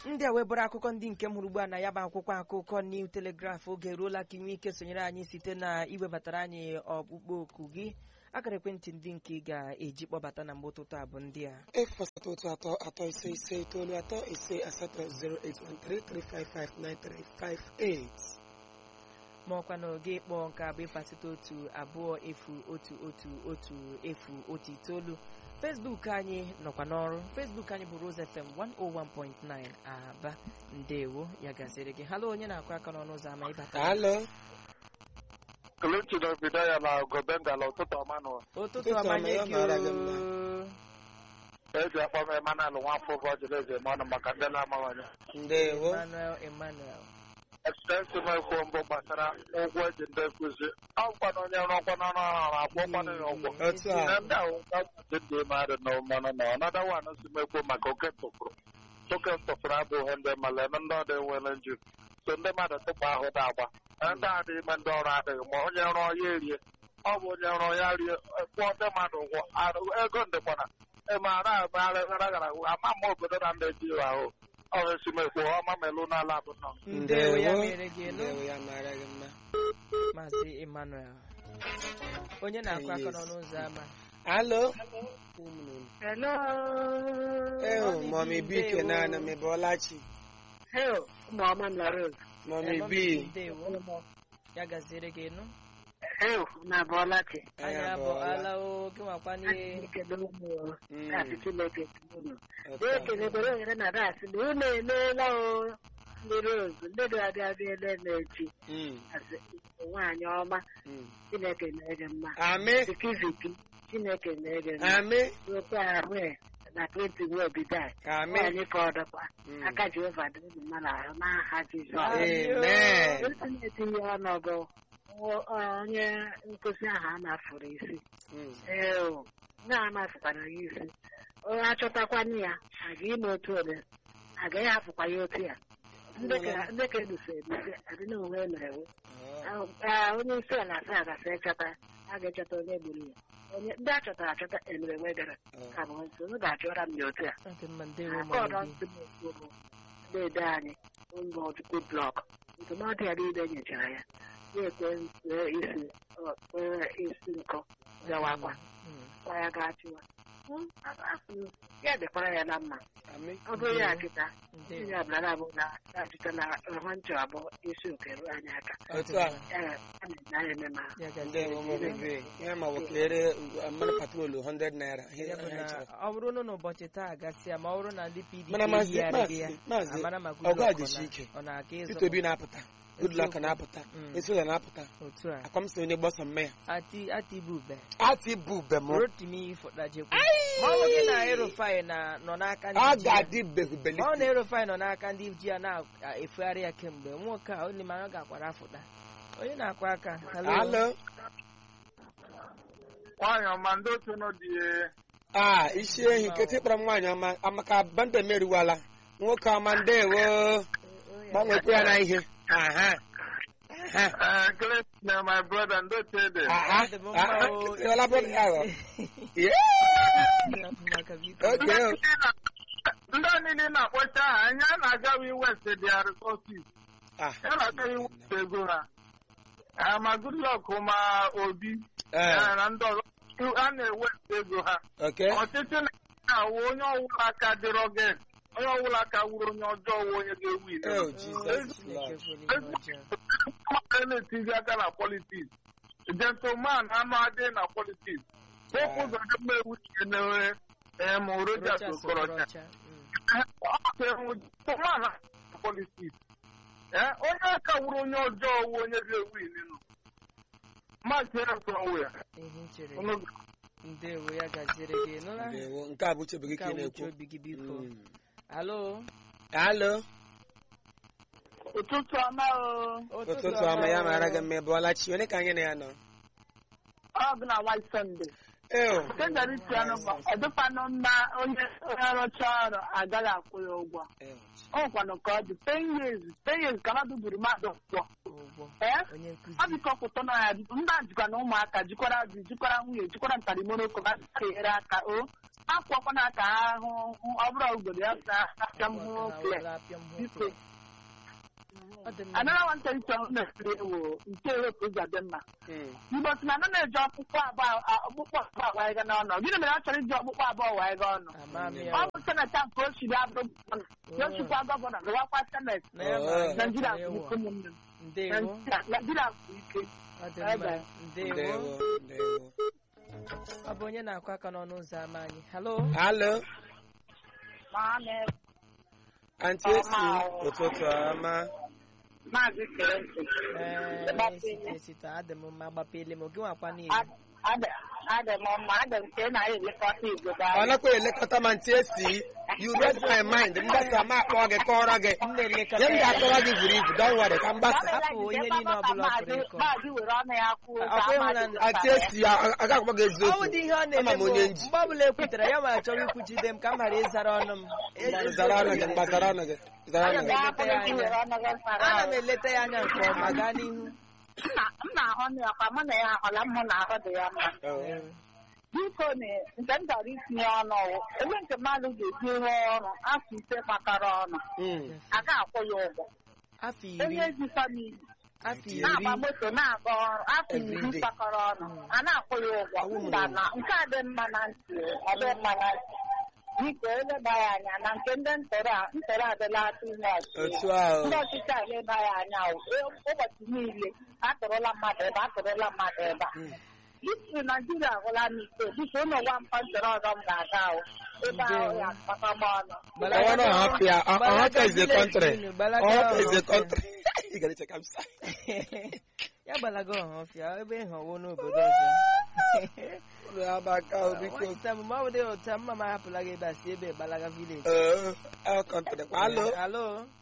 ndị a wee bụrụ akụkọ ndị nke m hụrụ ugbu a na ya bụ akwụkwọ akụkọ New Telegraph oge eruola ka inwe ike sonyere anyị site na iwebatara anyị ọkpụkpọ oku gị akara ekwentị ndị nke ị ga-eji kpọbata na mgbe ụtụtụ a bụ ndị a efu asatọ otu atọ atọ ise ise itoolu atọ ise asatọ 08133559358 ma ọkwa na oge ịkpọ nke abụ ịfasịta otu abụọ efu otu otu otu efu otu itoolu Facebook anyị nọkwa n'ọrụ Facebook anyị bụ Rose FM 101.9 Aba ndewo ya gasịrị gị halo onye na-akụ aka n'ọnụ ụzọ ama ịbata alo Kelechi na obido ya na Gobendala ụtụtụ ọma nụ ụtụtụ Ụtụtụ ọma ọma, nye ya gị mara gị oo. mma. eji akpọ m Emmanuel nwafọ ụbọchị eze ma ọnụ maka ndị na-amawanye ndewo Emmanuel Emmanuel ekstensi m ekwu mbụ gbasara ụgwọ eji ndị nkụzi ọkwa na onye rụọkwa n'ọrụ ahụ akwụkwọ ya ụgwọ otu a na ndị ahụ ndị dị mmadụ na mmanụ na ọnada wan si m ekwu maka oke tụfụrụ oke tụfụrụ abụghị ndị mmadụ eme ndị ọdị nwere nju so ndị mmadụ tụpụ ahụ dị agba na ndị adị ime ndị ọrụ adịghị ma onye rụọ ya erie ọ bụ onye rụọ ya rie kwụọ ndị mmadụ ụgwọ arụ- ego ndịkwana ịmara agbara gara ama m obodo na ndị ji ahụ ọ esi m ekwu ọma melu n'ala bụ nọ ndewo ya mere gị elu ndewo ya mara gị mma Maazị Emmanuel onye na-akụ aka Yes. n'ọnụ ụzọ ama alo Hello. ehu Mami mọmi B, bi ndewo. kenana mebọlachi Hello. Mama na Rose. mọmi Emma bi ndewo ya gaziere gị enu Hello. Na Bọlachi. anyị abụọla o gị nwakwa n'ihe Ekele ụmụ Mm. kasị Chineke unu. Otu a. Ekelebere ohere na dasị na unu emeela o ndị Rose ndị ga-abịa abịa ele na-echi Mm, asị nwaanyị ọma mm. Chineke na-ege mma. Amị Zikiziki Chineke na-ege mma. amị Okwu ahụ e, na Clinton Wobidai. amị Nwaanyị ka ọ dọkwa. Mm. Aka Jehova dị unu mma n'ahụ n'aha Jizọs. amen Otu na-etinye ọnọdụ onye nkụzi ahụ a mafuru isi Mm, ee o na-amafụkwara ya isi onye achọtakwana ya aga ime otu ole agaghị hapụkwa ya otu ya ndị ka- ndị ka ebuso ebuso adị na onwe emerewo ọ, Ah, onye isi ala sị agasị ịchọta a ga-echọta onye gburu ya onye ndị a chọtara achọta emere nwedere ọ. ka bụ nso unu ga-achọra m ya otu a ọ dị mma ndewo aka ọdọ mami ntị m okwu bụ na-ede anyị ụlọ ọchukwu blọk ndụmọdụ ya niile nyechara ya na-ekwe wee isi ọ, wee isi nkọ gawakwa Mm. kwa ya ga-achịwa Hmm, asị ya dịkwara ya na mma amị ọ bụrụ ya kịta ndewo tinye ọbụla abụ na achịta na ọhụ nchọ abụọ isi oke ruo anyị aka otu a ee a na-enye eme ma ya gaziere ndewo gị mọmi bi ya ma wekere mmanụ patrolu 100 naira ihe ya bụ ha na chọrọ ọ bụrụ na n'ụbọchị taa gasịa ma ọ bụrụ na ndị PDP Mana maazị- eyigharịghị ya maazị- maazị, amara ma ọgụ Goodluck a ọ dịsi na- ike. ọ na-aga ịzọ Peter Obi na-apụta Goodluck Eziokwu. na-apụta Mm. Esola na-apụta otu a akwamsi onye gbọsọ mme ya ati ati bube ati bụ bem rotimi fọdajekwu ma ọ bụ gị na erofai na nọ n'aka ọ ndị ji ya ga-adị ma ọ behubelisi na erofai nọ n'aka ndị ji ya na-efegharị ya kemgbe nwoke a onye mara gakwara afụta onye na-akụ aka hello alo nwaanyị ọma ndị otu nọ dị a isi ehi nkịtị kpọrọ m nwaanyị ọma amaka banda meriwala nwoke ọma ndewo gbanwekwa ya na ihe aha aha ekele na my brother ndị otu ede aha Ọ dị m mma aha o. ọla bụrụ ya aghọ Maka biko. oke ndị a niile na-akpọcha aha anya a na-agawi west dia resources ah ya na-agaghị west ego ha Ah, ma Goodluck ma obi ee ya na ndị ọzọ a na-ewest ego ha oke ọchịchị na-awụ onye ọwụla aka dịrọ gị onye ọwụla aka wuru onye ọjọọ wụ onye ga-ewu ile oh jesus lord Chineke kwere ihe ọjọọ. mmadụ na-etizi aka na politiks gentleman anụ adị na politiks okwu ụzọ dị mma ewu na-ewe em Rochas Rochas Okorocha Okorocha. Mm. gentleman na politiks onye aka wuru onye ọjọọ wụ onye ga-ewu ile nụ maazị Eronwe ya ihe m chere unu ndewo ya gaziere gị nụla ndewo nke a bụ chebe gị nke ka a ị wuche na-ekwu obi gị biko Mm. alo alo ụtụtụ ọma o ụtụtụ ọma ya mara gị mma ị bụọla chi onye ka anyị na ya nọ ọ bụ na white sunday eo tenderiti ọnụ bụ ọ dịkwanụ mma onye onye rụcha ọrụ agaghị akwụ ya ụgwọ eo ọ nkwanụ ka ọ dị ten years ten years ka mmadụ buru mmadụ ụgwọ ụgwọ ee onye ọ nkụzi dịka ọkwụtọ na ya ndị a jikwa na ụmụaka jikwara di jikwara nwunye jikwara ntarimoro ka ha ga-enyere aka o akwọkwana ka ahụ ọ bụrụ ugboro ya ka aka m hụ kle biko ọ dị mma anara nwata nchọ na-esiri ewu nke ewepụ ụzọ dị mma Mm. igbo si na ana na-eji ọkpụkpọ abụọ ọkpụkpọ abụọ wanyega n'ọnụ gịnị mere ọ chọrọ iji ọkpụkpọ abụọ wanyega ọnụ ama m ya ọ bụ seneta nke o chiri abụrụ gọvanọ ya o chikwa gọvanọ gawakwa senet na ya ma Oh. anyị naijiria chọrọ bụ ịwụ. ike ụmụnne m ndewo Naijiria- naijiria bụ ike ọ dị mma Bye-bye. ndewo ndewo ndewo ọ bụ onye na-akụ aka n'ọnụ ụzọ ámá anyị halo halo maazị anti esi ụtụtụ ọma maazị kerenti ee Gbapele. esite esite adị m mma gbapele m oge nwakwa niile adị m mma adị m ka ị na-elekọta igbo ọ nakwa elekọta ma ntị esi you read my mind mgbasa ma akpọ gị kọrọ gị m na-elekọta nye m ya ga-akọrọ gị zuru ibu don worry ka mgbasa Hapụ ihe niile ọ bụla ọ pụrụ ịkọ. maazị were ọnụ ya kwuo Ọ bụ ịhụnanya. anti esi aga akpọ gị ọ bụ eziokwu dị ihe ọ ama na-eme m m onye nji mgbe ọbụla ekwutere ya ma chọrọ ikwuchide m ka m ghara ịzara ọnụ m zara ọnụ gị mgba zara ọnụ gị zara ọnụ gị ana m eleta ya anya nke ọma gaa n'ihu m na-ahụ ọnụ ya kwa mụ na ya ahụla m hụ na ahụ dị ya mma Oh. biko na nke m chọrọ itinye ọnụ ọwụ ebe nke mmadụ ga-eji rụọ ọrụ afọ ise kpakọrọ ọnụ Mm. a ga-akwụ ya ụgwọ afọ iri onye ji famili afọ iri na-agba moto na-aga ọrụ afọ iri Everyday. kpakọrọ ọnụ a na-akwụ ya ụgwọ Ọwụ m mba rụrụ. na nke a dị mma na ntị ọ dị mma na ntị biko eleba ya anya na nke ndị ntọrọ a ntọrọ adịla atụ ime ọchị otu ahụ ndị ọchịchị a eleba ya anya o. E- ụbọchị niile atụrụla mmadụ ebe atụrụla mmadụ ebe a Mm. isi naijiria agwụla m ike biko ụlọ gwa mpa ntọrọ ọzọ m ga-aga o ebe ahụ ya kpakọgba ọnụ I wanna help you. I, I help is the country. Gbalaga I help is the ọhụrụ. country. You gotta check outside. ya gbalaga ọhọfịa ebe ịhọwo n'obodo ọzọ Abaka Obiko. Nwata m, ma ọ bụ dị otu a, mma m ahapụla gị ebe a si ebe gbalaga village Uh, our country. Hello. halo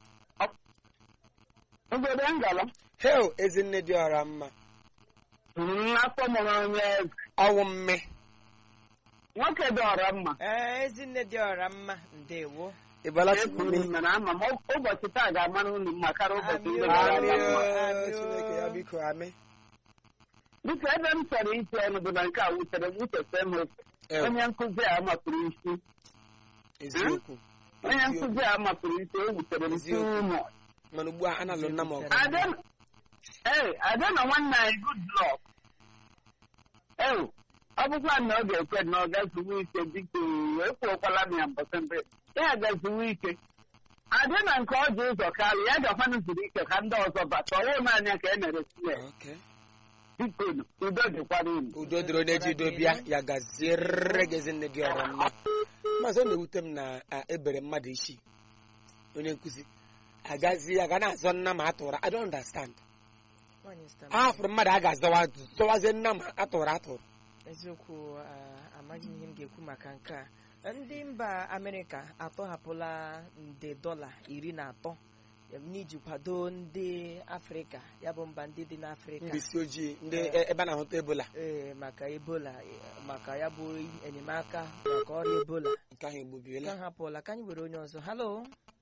obodo ngala Hell, ezinne dị ọra mma. afọ mụrụ onye Ọwụ mme. nwoke dị ọra mma ee ezinne dị ọra mma ndewo Ịbala ekwuru tukwu m na ama m ụbọchị taa ga-amara unu mma karịa ụbọchị ndị Amị gara Amị aga mma. o, Chineke ya biko amị. biko ebe m chọrọ iti ọnụ bụ na nke a wutere m uchete m oke. Eh, onye nkụzi a mapụrụ isi Eziokwu. onye nkụzi a mapụrụ isi o wutere m si Eziokwu. ụmụ Mana ugbu a analụ nna m ọgụ. Ada- ee ada na nwanne anyị good luck ee ọ bụkwa na ọ ga-ekwe na ọ gaziwe ike dịka ekwuokwala m ya mbọsị mbe ya gaziwe ike ada na nke ọ dị ụzọ karị ya gakwanụ zuru ike ka ndị ọzọ bata ọwụ naanị ka e mere sie Okay. biko udo dịkwara unu udo dịrị onye ji udo bịa ya gaziere gị ezinne dị ọra mma mazị ọ na-ewute m na a, ebere mmadụ isi onye nkụzi agazi aga na-azọ nna ma atụrụ I don't understand Nwaanyị stam. a hapụrụ mmadụ a ga-azọwa zọwazie nna ma atụrụ atụrụ eziokwu ah, amaghị m ihe m ga-ekwu maka nke a ndị mba amerịka atọhapụla nde dọla iri na atọ em, n'iji kwado ndị afrịka ya bụ mba ndị dị n'afrịka ndị isi ojii ndị e- ebe a na-ahụta ebola ee maka ebola eh, maka ya bụ enyemaka maka ọrịa ebola nke ahụ egbubiela ka hapụla ka anyị were onye ọzọ halo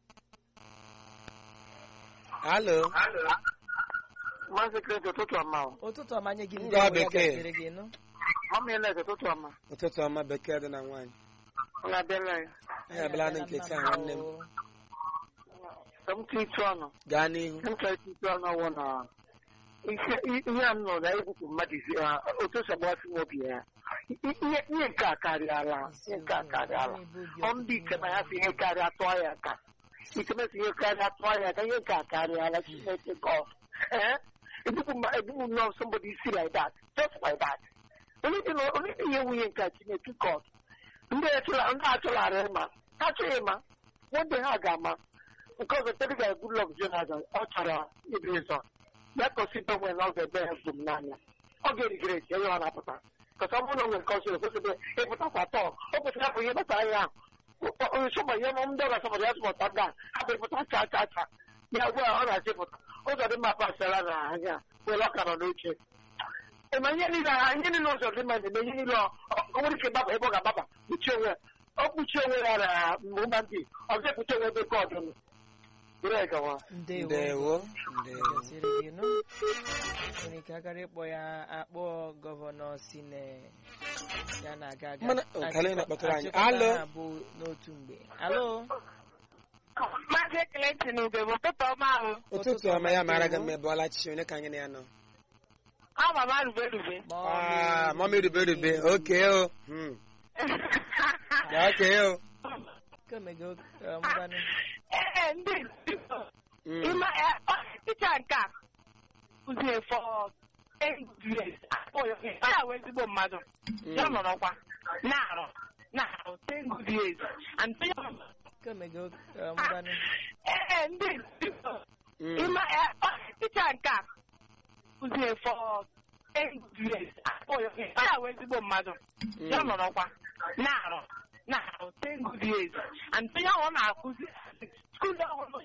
halo Maazị Kreti ụtụtụ ọma o. ụtụtụ ọma nye gị ndị Ngwa ọbụla bekee. gasịrị gị nụ Mama Elet ụtụtụ ọma. ụtụtụ ọma bekee dị na nwaanyị Ụlọ abịala ya. anyị abịala na nke taa nwanne m Ka m tụ itu ọnụ. gaa n'ihu M chọrọ itu itu ọnụ ọwụ na ihe ihe a m nọ na egwupụ mmadụ isi ha otu o si agbasị m obi ya. I- Ihe ihe nke a karịala. Ihe nke a karịala. Ọ ndị ike na ya si ihe karịa tụọ ya aka. Ikemesi ihe karịa tụọ ya aka ihe nke a karịala Chineke gọ. Eh? Ebupụ mma ebupụ nnọọ somebody isi like that. Just like that. Onye dị na onye dị ihe nwunye nke a Chineke gọ. Ndị achụla ndị achụlara ịma. Ha achọghị ịma. One ha ga-ama. Nke ọzọ tedị ga Goodluck Jonathan ọ chọrọ ibi ụzọ. Ya kọsi gbanwe na ọ ga-ebe ya gbum n'anya. Ọ ga-erigere esi onye ọ na-apụta. Kọsa ọ bụrụ na o nwere nke ọzọ ekwesịrị ịpụtakwa tọọ. O kwesịrị apụ ihe gbasara ya ahụ. nsọgba ihe ọmụ ndị ọga sọgbara ya sọgbata ga abịrịpụta cha cha cha ya ugbu a ọ na-achịpụta ụzọ dị mma pasara na anya were ọka nọ n'oche ma ihe niile ha ihe niile ụzọ dị mma na-eme ihe niile ọ ọ nwere ike gbaba ebe ọ ga-agbaba kpuchie onwe ya ọ kpuchie onwe ya na mgbe ndị ọzọ ekpuchi onwe ebe god nọ bụrụ gawa ndewo ndewo ndewo gaziri gị nụ nwere ike agara ịkpọ ya akpọ gọvanọ si na ya na-aga aga Mana, ọ, ka anyị na-akpọtụrụ anyị. achịkọta Alo? ha bụ n'otu mgbe alo Maazị Clinton Ugegbe ụtụtụ ọma ahụ. ụtụtụ ọma ya mara gị mma ebe ọla chichi onye ka anyị na ya nọ Ọ mama rube rube. Ah, mọmi rube rube oke o Hmm. Ya, oke o kemego ngwanụ Ee, ndị Hmm. ịma ọchịcha nke a kụzie fọ years. Ọ ya wee ezigbo mmadụ. Ya nọrọkwa na-arụ na-arụ ten good years. And kemego ngwanụ ee, ndị Hmm. ịma ọchịcha nke a kụzie fọ ten good years. Ọ ya wee ezigbo mmadụ. Ya nọrọkwa na-arụ na-arụ ten good years. And ya ọ na-akụzi skuul ọhụrụ